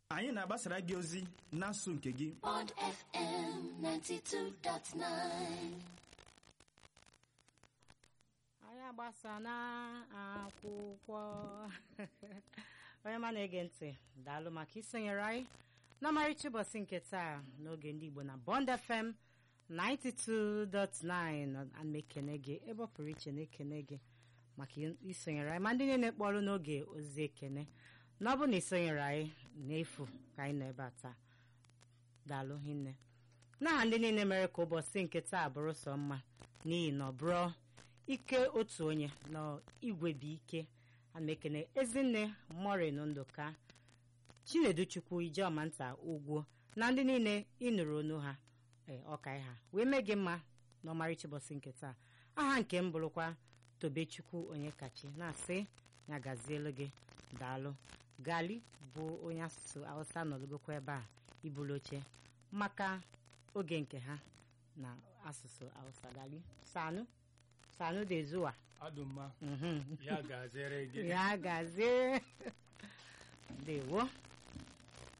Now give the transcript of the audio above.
anyị na-agbasara gị ozi n'asụ nke gị Bond FM 92.9. anyị agbasa na akwụkwọ onye ma na-ege ntị daalụ maka isonyere anyị n'ọmarịcha ụbọchị nke taa n'oge ndị igbo na bond fm 92.9 ana ekene gị ebe ọ pụrụ iche na-ekene gị maka isonyere anyị ma ndị niile kpọrọ n'oge ozi ekene na ọ bụ na isonyere anyị n'efu ka anyị nọ ebe a taa daalụ hinne n'aha ndị niile mere ka ụbọchị nke taa bụrụ sọ mma n'ihi na ọ bụrụ ike otu onye na igwe bụ ike ana m ekene ezinne morin ndụka chinedu chukwu ijeọma nta ugwu na ndị niile ịnụrụ onu ha ee ọka ha wee mee gị mma n'ọmarịcha ụbọchị nke taa aha nke m bụrụkwa tobechukwu onye kachi na-asị ya gazielu gị daalụ gali bụ onye asụsụ hausa nọlụgokwa ebe a ibulu oche maka oge nke ha na asụsụ hausa gali sanu sanu de zuwa adụmma Mhm. ya ga-azere gị ya gazie ndewo